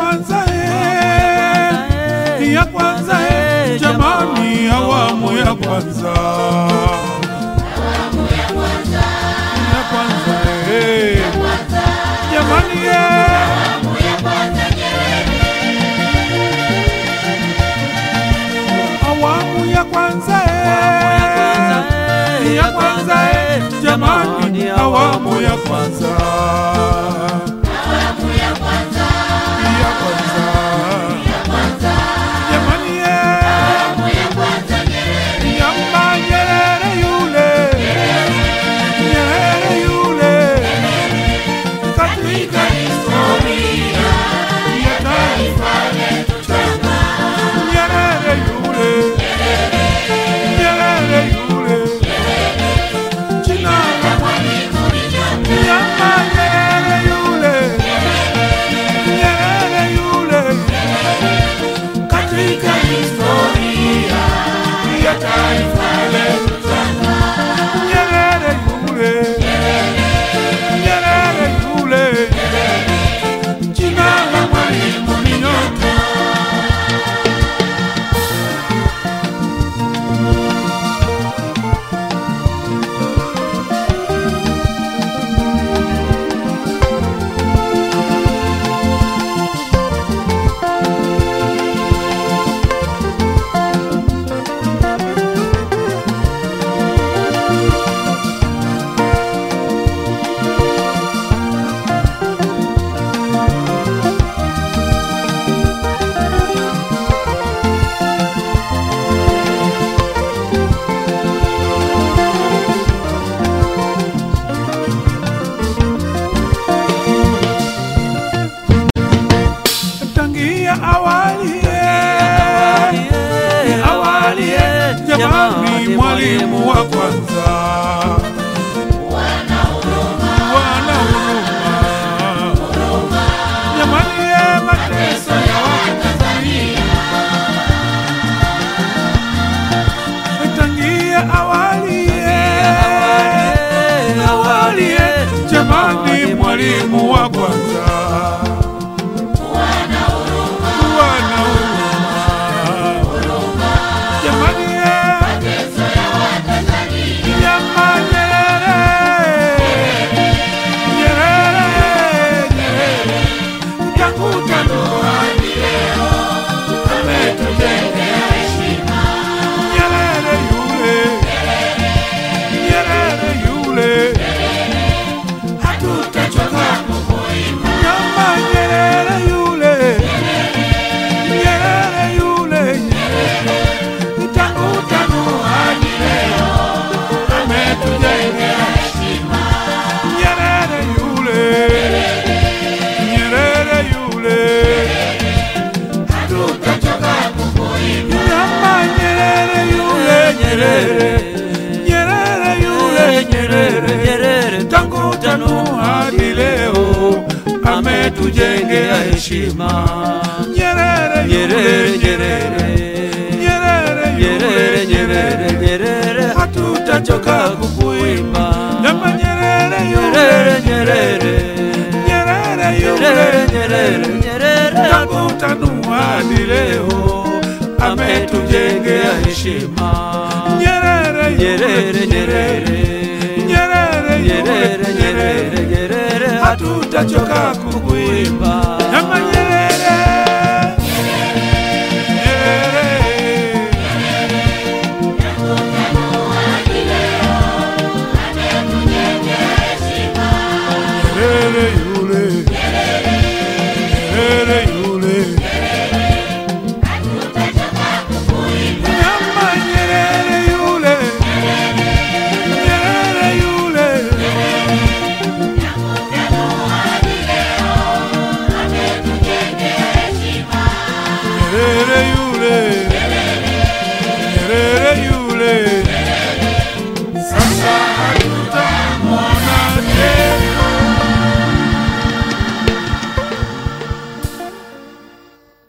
kwanza eh, ya kwanza eh, jamani, awamu ya kwanza ya kwanza eh, jamani eh. awamu ya kwanza eh, ya kwanza eh, jamani, awamu ya kwanza ya kwanza jamani eh, yamba Nyerere yule Nyerere yule katika historia ya taifa Nyerere yule Nyerere yule jina la Yamba Nyerere yule Nyerere yule katika historia ya taifa letu Nyerere yule Nyerere yule jina la Mwalimu ni nyota tangia awali eh, awali eh, jamani, mwalimu wa kwanza wana huruma jamani, eh, mateso ya Watanzania tangia awali eh, awali eh, jamani, mwalimu wa kwanza wana huruma jamani, eh, Nyama Nyerere, Nyerere, Nyerere, tangu Januari leo ametujengea heshima. Nyerere yule, Nyerere yule, hatutachoka kumuimba. Nyama Nyerere yule, Nyerere yule, Nyerere, tangu Januari leo ametujengea heshima. Nyerere yule, Nyerere yule, hatutachoka kumuimba. Nyama Nyerere yule, Nyerere, Nyerere yule, Nyerere, Nyerere, tangu tano hadi leo ametujengea heshima. Nyerere Nyerere, yule, Nyerere, Nyerere Nyerere, yule, Nyerere, Nyerere, hatutachoka kukuimba. Nyama Nyerere yule, Nyerere, Nyerere, Nyerere Nyerere, yule, Nyerere, Nyerere, tangu tano hadi leo ametujengea heshima. Nyerere Nyerere, yule, Nyerere, Nyerere Nyerere, yule, Nyerere, Nyerere, hatutachoka kukuimba.